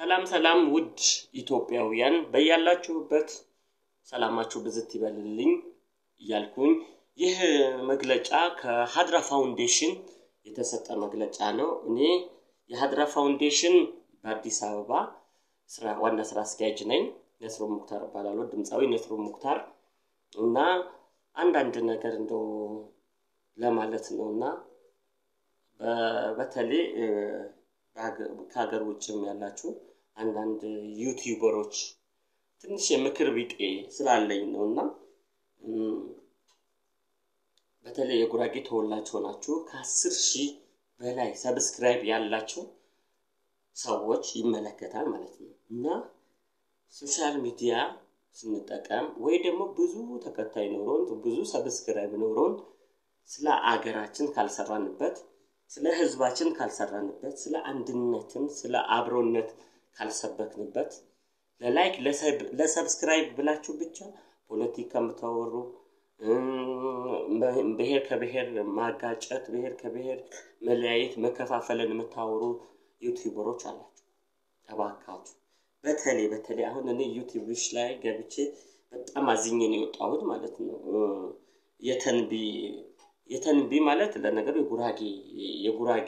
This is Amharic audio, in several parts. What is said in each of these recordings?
ሰላም ሰላም ውድ ኢትዮጵያውያን በያላችሁበት ሰላማችሁ ብዝት ይበልልኝ እያልኩኝ ይህ መግለጫ ከሀድራ ፋውንዴሽን የተሰጠ መግለጫ ነው። እኔ የሀድራ ፋውንዴሽን በአዲስ አበባ ስራ ዋና ስራ አስኪያጅ ነኝ። ነስሮ ሙክታር እባላለሁ። ድምፃዊ ነስሮ ሙክታር እና አንዳንድ ነገር እንደው ለማለት ነው እና በተለይ ከሀገር ውጭም ያላችሁ አንዳንድ ዩቲዩበሮች ትንሽ የምክር ቢጤ ስላለኝ ነው እና በተለይ የጉራጌ ተወላጅ ሆናችሁ ከአስር ሺህ በላይ ሰብስክራይብ ያላቸው ሰዎች ይመለከታል ማለት ነው እና ሶሻል ሚዲያ ስንጠቀም ወይ ደግሞ ብዙ ተከታይ ኖሮን ብዙ ሰብስክራይብ ኖሮን ስለ አገራችን ካልሰራንበት ስለ ህዝባችን ካልሰራንበት ስለ አንድነትን ስለ አብሮነት ካልሰበክንበት ለላይክ ለሰብስክራይብ ብላችሁ ብቻ ፖለቲካ የምታወሩ ብሔር ከብሔር ማጋጨት ብሔር ከብሔር መለያየት መከፋፈልን የምታወሩ ዩቲዩበሮች አላችሁ። እባካችሁ በተለይ በተለይ አሁን እኔ ዩቲዩብሽ ላይ ገብቼ በጣም አዝኜ ነው የወጣሁት ማለት ነው። የተንቢ የተንቢ ማለት ለነገሩ የጉራጌ የጉራጌ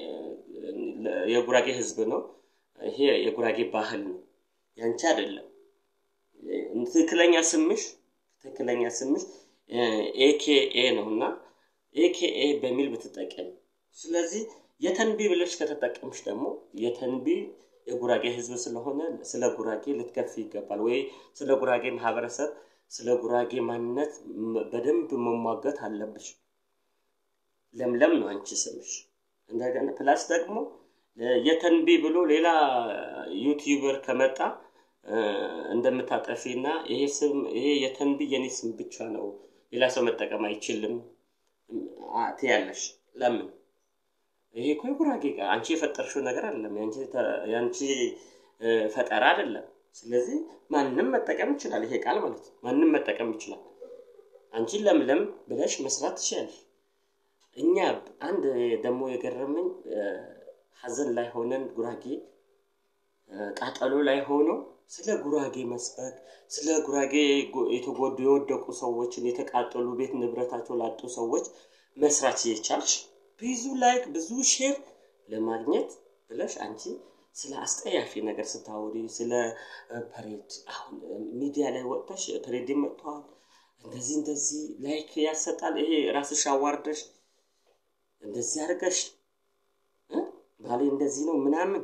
የጉራጌ ህዝብ ነው። ይሄ የጉራጌ ባህል ነው፣ ያንቺ አይደለም። ትክክለኛ ስምሽ ትክክለኛ ስምሽ ኤኬኤ ነው እና ኤኬኤ በሚል ብትጠቀም፣ ስለዚህ የተንቢ ብለሽ ከተጠቀምሽ ደግሞ የተንቢ የጉራጌ ህዝብ ስለሆነ ስለ ጉራጌ ልትከፍ ይገባል ወይ ስለ ጉራጌ ማህበረሰብ ስለ ጉራጌ ማንነት በደንብ መሟገት አለብሽ። ለምለም ነው አንቺ ስምሽ። እንደገና ፕላስ ደግሞ የተንቢ ብሎ ሌላ ዩቲዩበር ከመጣ እንደምታጠፊ እና ይሄ ስም ይሄ የተንቢ የኔ ስም ብቻ ነው ሌላ ሰው መጠቀም አይችልም ትያለሽ። ለምን? ይሄ እኮ የጉራጌ ቃል አንቺ የፈጠርሽው ነገር አይደለም፣ የአንቺ ፈጠራ አይደለም። ስለዚህ ማንም መጠቀም ይችላል። ይሄ ቃል ማለት ነው፣ ማንም መጠቀም ይችላል። አንቺ ለምለም ብለሽ መስራት ትችላለሽ። እኛ አንድ ደግሞ የገረመኝ ሀዘን ላይ ሆነን ጉራጌ ቃጠሎ ላይ ሆኖ ስለ ጉራጌ መስበክ ስለ ጉራጌ የተጎዱ የወደቁ ሰዎችን የተቃጠሉ ቤት ንብረታቸው ላጡ ሰዎች መስራት የቻልሽ ብዙ ላይክ ብዙ ሼር ለማግኘት ብለሽ አንቺ ስለ አስጠያፊ ነገር ስታወሪ ስለ ፐሬድ አሁን ሚዲያ ላይ ወጥተሽ ፐሬድ መጥተዋል እንደዚህ እንደዚህ ላይክ ያሰጣል። ይሄ ራስሽ አዋርደሽ እንደዚህ አድርገሽ ባሌ እንደዚህ ነው ምናምን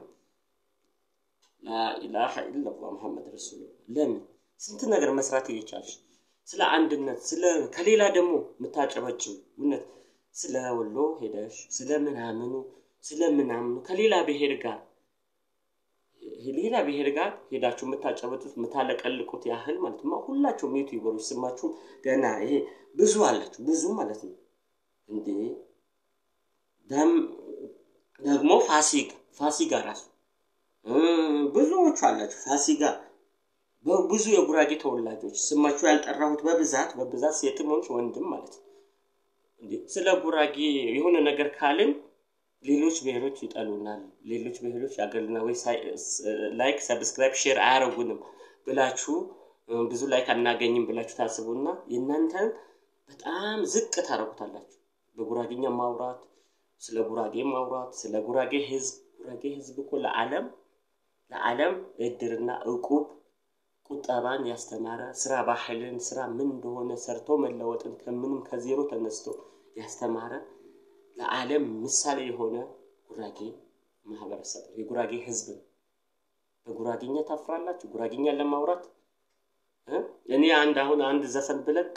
ላኢላሃ ኢለላህ መሐመድ ረሱሉ ለምን ስንት ነገር መስራት እየቻልሽ ስለ አንድነት ስለ ከሌላ ደግሞ የምታጨበጭው እውነት ስለ ወሎ ሄደሽ ስለ ምናምኑ ስለ ምናምኑ ከሌላ ብሔር ጋር ሌላ ብሔር ጋር ሄዳችሁ የምታጨበጡት የምታለቀልቁት ያህል ማለት ነው። ሁላችሁም ዩቲዩበሮች ስማችሁ ገና ይሄ ብዙ አላችሁ ብዙ ማለት ነው እንዴ ደም ደግሞ ፋሲጋ ፋሲጋ ራሱ ብዙዎቹ አላችሁ ፋሲጋ ብዙ የጉራጌ ተወላጆች ስማችሁ ያልጠራሁት በብዛት በብዛት ሴትም ሆንሽ ወንድም ማለት ነው። ስለ ጉራጌ የሆነ ነገር ካልን ሌሎች ብሔሮች ይጠሉናል፣ ሌሎች ብሔሮች ያገሉናል፣ ወይ ላይክ ሰብስክራይብ ሼር አያረጉንም ብላችሁ ብዙ ላይክ አናገኝም ብላችሁ ታስቡና የእናንተን በጣም ዝቅ ታረጉታላችሁ። በጉራጌኛ ማውራት ስለ ጉራጌ ማውራት ስለ ጉራጌ ህዝብ ጉራጌ ህዝብ እኮ ለዓለም ለዓለም እድርና እቁብ ቁጠባን ያስተማረ ስራ ባህልን ስራ ምን እንደሆነ ሰርቶ መለወጥን ከምንም ከዜሮ ተነስቶ ያስተማረ ለዓለም ምሳሌ የሆነ ጉራጌ ማህበረሰብ ነው። የጉራጌ ህዝብ ነው። በጉራጌኛ ታፍራላችሁ? ጉራጌኛ ለማውራት እኔ አንድ አሁን አንድ ዘፈን ብለቅ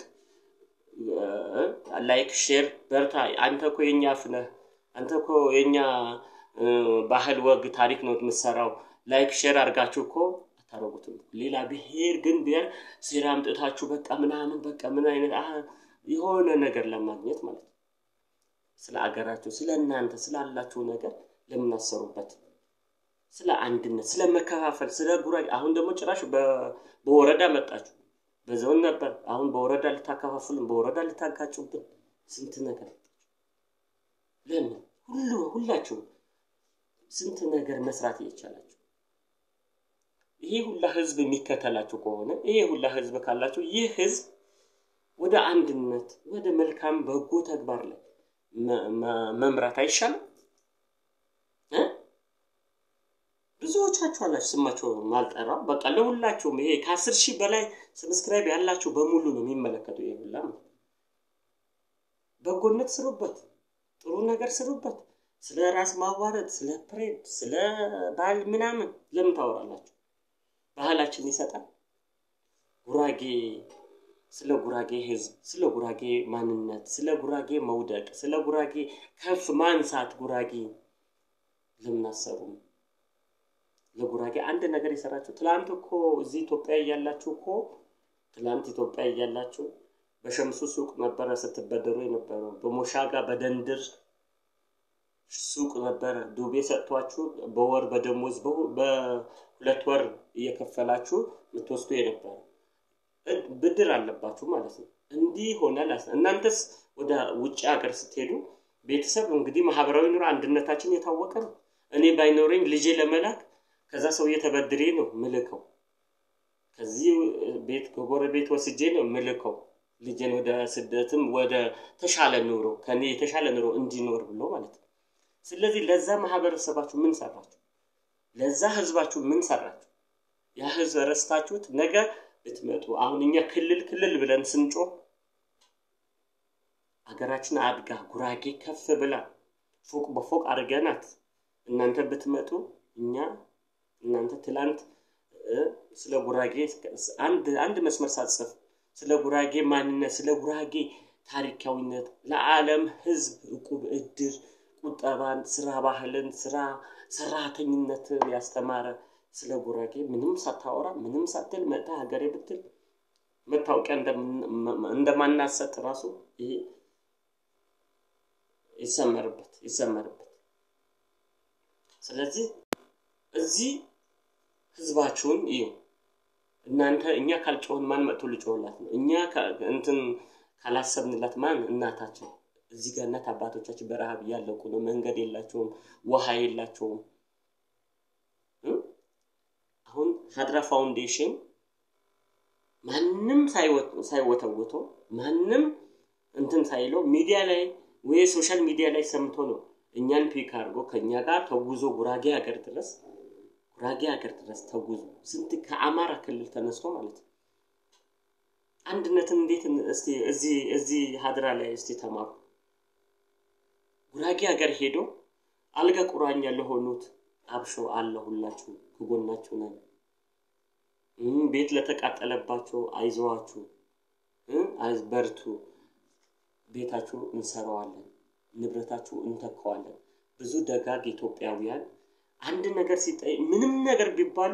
ላይክ ሼር በርታ፣ አንተ እኮ የኛ አፍ ነህ፣ አንተ እኮ የኛ ባህል ወግ ታሪክ ነው የምትሰራው፣ ላይክ ሼር አድርጋችሁ እኮ አታረጉትም። ሌላ ብሔር ግን ብሔር ሴራ አምጥታችሁ በቃ ምናምን በቃ ምን አይነት የሆነ ነገር ለማግኘት ማለት ነው። ስለ አገራችሁ ስለ እናንተ ስላላችሁ ነገር ለምን አሰሩበት? ስለ አንድነት፣ ስለ መከፋፈል፣ ስለ ጉራጌ አሁን ደግሞ ጭራሽ በወረዳ መጣችሁ። በዞን ነበር፣ አሁን በወረዳ ልታከፋፍሉን፣ በወረዳ ልታጋጩብን፣ ስንት ነገር ለምን ሁሉ ሁላችሁ ስንት ነገር መስራት እየቻላችሁ ይሄ ሁላ ህዝብ የሚከተላችሁ ከሆነ ይሄ ሁላ ህዝብ ካላችሁ ይህ ህዝብ ወደ አንድነት ወደ መልካም በጎ ተግባር ላይ መምራት አይሻልም? ብዙዎቻችሁ አላችሁ ስማቸው ማልጠራ በቃ ለሁላችሁም ይሄ ከአስር ሺህ በላይ ሰብስክራይብ ያላችሁ በሙሉ ነው የሚመለከተው። ይሄ ሁላ በጎነት ስሩበት፣ ጥሩ ነገር ስሩበት። ስለ ራስ ማዋረድ፣ ስለ ፕሬድ፣ ስለ ባህል ምናምን ለምን ታወራላችሁ? ባህላችን ይሰጣል። ጉራጌ ስለ ጉራጌ ህዝብ፣ ስለ ጉራጌ ማንነት፣ ስለ ጉራጌ መውደቅ፣ ስለ ጉራጌ ከፍ ማንሳት ጉራጌ ለምን አሰሩም? ለጉራጌ አንድ ነገር የሰራችሁ ትላንት እኮ እዚህ ኢትዮጵያ እያላችሁ እኮ ትላንት ኢትዮጵያ እያላችሁ በሸምሱ ሱቅ ነበረ ስትበደሩ የነበረው በሞሻጋ በደንድር ሱቅ ነበረ ዱቤ ሰጥቷችሁ በወር በደሞዝ በሁለት ወር እየከፈላችሁ የምትወስዱ የነበረ ብድር አለባችሁ ማለት ነው። እንዲህ ሆነ። እናንተስ ወደ ውጭ ሀገር ስትሄዱ ቤተሰብ እንግዲህ ማህበራዊ ኑሮ አንድነታችን የታወቀ ነው። እኔ ባይኖረኝ ልጄ ለመላክ ከዛ ሰውዬ ተበድሬ ነው ምልከው። ከዚህ ቤት ከጎረቤት ወስጄ ነው ምልከው ልጄን ወደ ስደትም ወደ ተሻለ ኑሮ ከኔ የተሻለ ኑሮ እንዲኖር ብሎ ማለት ነው። ስለዚህ ለዛ ማህበረሰባችሁ ምን ሰራችሁ? ለዛ ህዝባችሁ ምን ሰራችሁ? ያ ህዝብ ረስታችሁት ነገ ብትመጡ አሁን እኛ ክልል ክልል ብለን ስንጮህ አገራችን አድጋ ጉራጌ ከፍ ብላ ፎቅ በፎቅ አድርገናት እናንተ ብትመጡ እኛ እናንተ ትላንት ስለ ጉራጌ አንድ አንድ መስመር ሳትጽፍ ስለ ጉራጌ ማንነት ስለ ጉራጌ ታሪካዊነት ለዓለም ህዝብ እቁብ፣ እድር፣ ቁጠባን፣ ስራ ባህልን፣ ስራ ሰራተኝነትን ያስተማረ ስለ ጉራጌ ምንም ሳታወራ ምንም ሳትል መጣ ሀገሬ ብትል መታወቂያ እንደማናሰጥ ራሱ ይሄ ይሰመርበት ይሰመርበት። ስለዚህ እዚህ ህዝባችሁን እዩ። እናንተ እኛ ካልጮህን ማን መጥቶ ልጮህላት ነው? እኛ እንትን ካላሰብንላት ማን እናታችን እዚህ ጋር እናት አባቶቻችን በረሃብ እያለቁ ነው። መንገድ የላቸውም፣ ውሃ የላቸውም። አሁን ሀድራ ፋውንዴሽን ማንም ሳይወተውቶ ማንም እንትን ሳይለው ሚዲያ ላይ ወይ ሶሻል ሚዲያ ላይ ሰምቶ ነው እኛን ፒክ አድርጎ ከእኛ ጋር ተጉዞ ጉራጌ ሀገር ድረስ ጉራጌ ሀገር ድረስ ተጉዞ ስንት ከአማራ ክልል ተነስቶ ማለት ነው። አንድነትን እንዴት እስቲ እዚህ እዚህ ሀድራ ላይ እስቲ ተማሩ። ጉራጌ ሀገር ሄዶ አልጋ ቁራኛ ለሆኑት አብሾ አለሁላችሁ ከጎናችሁ ነን። ቤት ለተቃጠለባቸው አይዞዋችሁ፣ በርቱ፣ ቤታችሁ እንሰራዋለን፣ ንብረታችሁ እንተካዋለን። ብዙ ደጋግ ኢትዮጵያውያን አንድ ነገር ሲጠይ ምንም ነገር ቢባሉ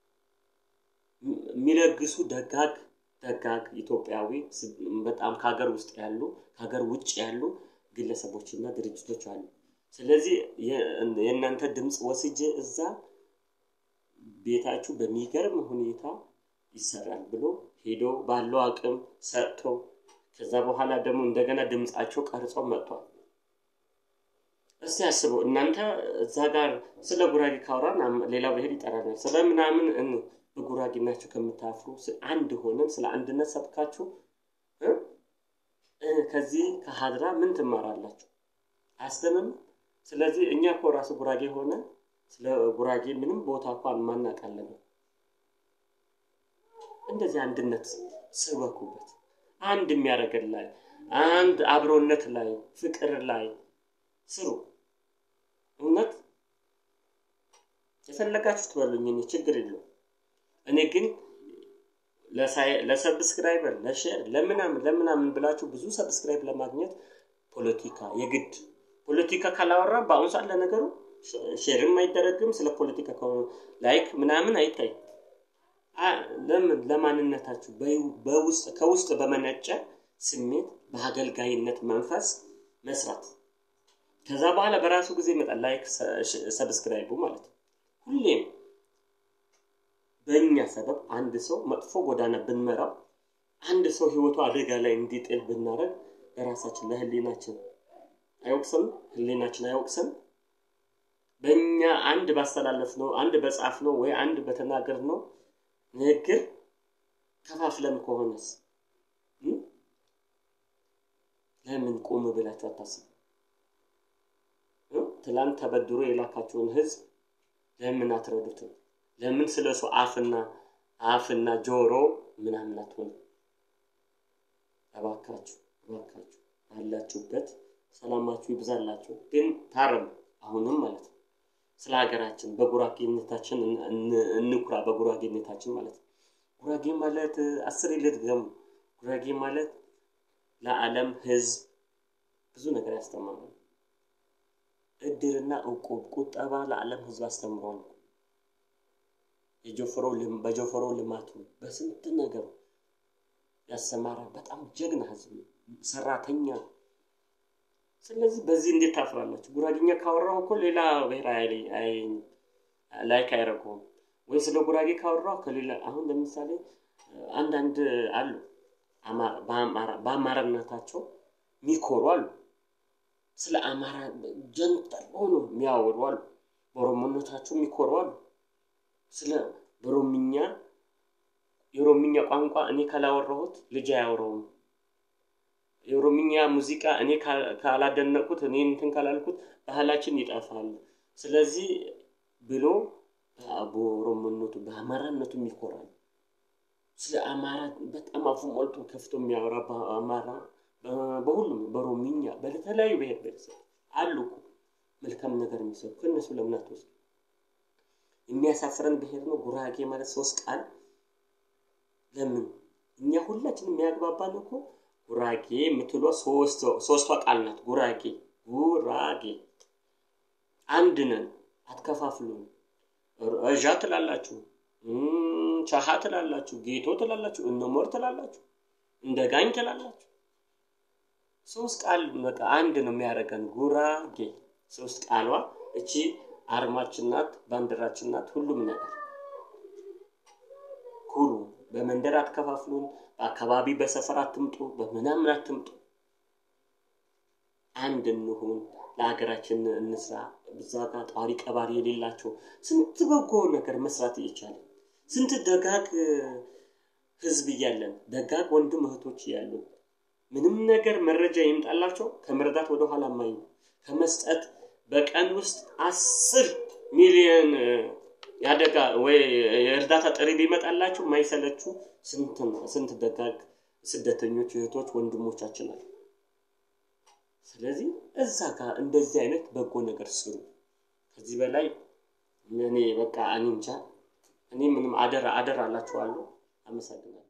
የሚለግሱ ደጋግ ደጋግ ኢትዮጵያዊ በጣም ከሀገር ውስጥ ያሉ ከሀገር ውጭ ያሉ ግለሰቦችና ድርጅቶች አሉ። ስለዚህ የእናንተ ድምፅ ወስጄ እዛ ቤታችሁ በሚገርም ሁኔታ ይሰራል ብሎ ሄዶ ባለው አቅም ሰጥቶ ከዛ በኋላ ደግሞ እንደገና ድምፃቸው ቀርጾ መጥቷል። እስቲ አስበው እናንተ እዛ ጋር ስለ ጉራጌ ካወራን ሌላ ብሄር ይጠራናል። ስለ ምናምን በጉራጌናችሁ ከምታፍሩ አንድ ሆነን ስለ አንድነት ሰብካችሁ ከዚህ ከሀድራ ምን ትማራላችሁ? አያስተምም። ስለዚህ እኛ እኮ ራሱ ጉራጌ ሆነ ስለ ጉራጌ ምንም ቦታ እንኳን ማናቃለን። እንደዚህ አንድነት ስበኩበት፣ አንድ የሚያደርገን ላይ አንድ አብሮነት ላይ ፍቅር ላይ ስሩ። እውነት የፈለጋችሁ ትበሉኝ፣ እኔ ችግር የለው። እኔ ግን ለሰብስክራይበር ለሼር ለምናምን ለምናምን ብላችሁ ብዙ ሰብስክራይብ ለማግኘት ፖለቲካ የግድ ፖለቲካ ካላወራ በአሁኑ ሰዓት ለነገሩ ሼርም አይደረግም። ስለ ፖለቲካ ከሆነ ላይክ ምናምን አይታይ። ለምን ለማንነታችሁ በውስጥ ከውስጥ በመነጨ ስሜት በአገልጋይነት መንፈስ መስራት ከዛ በኋላ በራሱ ጊዜ ይመጣል። ላይክ ሰብስክራይቡ ማለት ነው። ሁሌም በእኛ ሰበብ አንድ ሰው መጥፎ ጎዳና ብንመራው አንድ ሰው ህይወቱ አደጋ ላይ እንዲጥል ብናደርግ ለራሳችን ለህሊናችን አይወቅስም? ህሊናችን አይወቅስም? በእኛ አንድ ባስተላለፍ ነው አንድ በጻፍ ነው ወይ አንድ በተናገር ነው ንግግር ከፋፍለን ከሆነስ ለምን ቆም ብላችሁ አታስቡ? ትላንት ተበድሮ የላካቸውን ህዝብ ለምን አትረዱትም? ለምን ስለ እሱ አፍና አፍና ጆሮ ምናምን አትሆኑ? እባካችሁ እባካችሁ ባላችሁበት ሰላማችሁ ይብዛላችሁ። ግን ታረሙ። አሁንም ማለት ነው ስለ ሀገራችን በጉራጌነታችን እንኩራ። በጉራጌነታችን ማለት ነው። ጉራጌ ማለት አስር ልድገሙ። ጉራጌ ማለት ለዓለም ህዝብ ብዙ ነገር ያስተምራል። እድርና እቁብ ቁጠባ ለዓለም ህዝብ አስተምሯል። በጆፈሮ ልማቱ በስንት ነገሩ ያሰማራ በጣም ጀግና ህዝብ ነው፣ ሰራተኛ። ስለዚህ በዚህ እንዴት ታፍራላችሁ? ጉራጌኛ ካወራው እኮ ሌላ ብሔር ላይክ አይረገውም። ወይ ስለ ጉራጌ ካወራው ከሌላ አሁን ለምሳሌ አንዳንድ አሉ በአማራነታቸው የሚኮሩ አሉ። ስለ አማራ ጀንጠል ሆኖ የሚያወሩ አሉ። በኦሮሞነታቸው የሚኮሩ አሉ። ስለ በኦሮምኛ የኦሮምኛ ቋንቋ እኔ ካላወራሁት ልጅ አያወራውም። የኦሮምኛ ሙዚቃ እኔ ካላደነቁት እኔ እንትን ካላልኩት ባህላችን ይጠፋል። ስለዚህ ብሎ በኦሮሞነቱ በአማራነቱ ይኮራል። ስለ አማራ በጣም አፉ ሞልቶ ከፍቶ የሚያወራ በአማራ በሁሉም በኦሮምኛ በተለያዩ ብሔር ብሔረሰብ አሉ እኮ መልካም ነገር የሚሰሩ ከእነሱ ለምን አትወስዱ? የሚያሳፍረን ብሔር ነው ጉራጌ ማለት ሶስት ቃል ለምን እኛ ሁላችን የሚያግባባን እኮ ጉራጌ የምትሏ ሶስቷ ቃል ናት። ጉራጌ ጉራጌ አንድ ነን፣ አትከፋፍሉን። እዣ ትላላችሁ፣ ቻሃ ትላላችሁ፣ ጌቶ ትላላችሁ፣ እነሞር ትላላችሁ፣ እንደ ጋኝ ትላላችሁ። ሶስት ቃል በቃ አንድ ነው የሚያደርገን ጉራጌ። ሶስት ቃሏ እቺ አርማችን ናት፣ ባንዲራችን ናት፣ ሁሉም ነገር ኩሩ። በመንደር አትከፋፍሉን። በአካባቢ በሰፈር አትምጡ፣ በምናምን አትምጡ። አንድ እንሁን፣ ለሀገራችን እንስራ። እዛ ጋር ጧሪ ቀባሪ የሌላቸው ስንት በጎ ነገር መስራት እየቻለን ስንት ደጋግ ህዝብ እያለን ደጋግ ወንድም እህቶች እያሉ ምንም ነገር መረጃ ይምጣላቸው ከመረዳት ወደኋላ ማይ ከመስጠት በቀን ውስጥ አስር ሚሊዮን የአደጋ ወይ የእርዳታ ጥሪ ቢመጣላችሁ ማይሰለችሁ ስንት ደጋግ ስደተኞች እህቶች ወንድሞቻችን አሉ። ስለዚህ እዛ ጋር እንደዚህ አይነት በጎ ነገር ስሩ። ከዚህ በላይ እኔ በቃ እኔ እንጃ እኔ ምንም አደራ አደራ አላችኋለሁ። አመሰግናለሁ።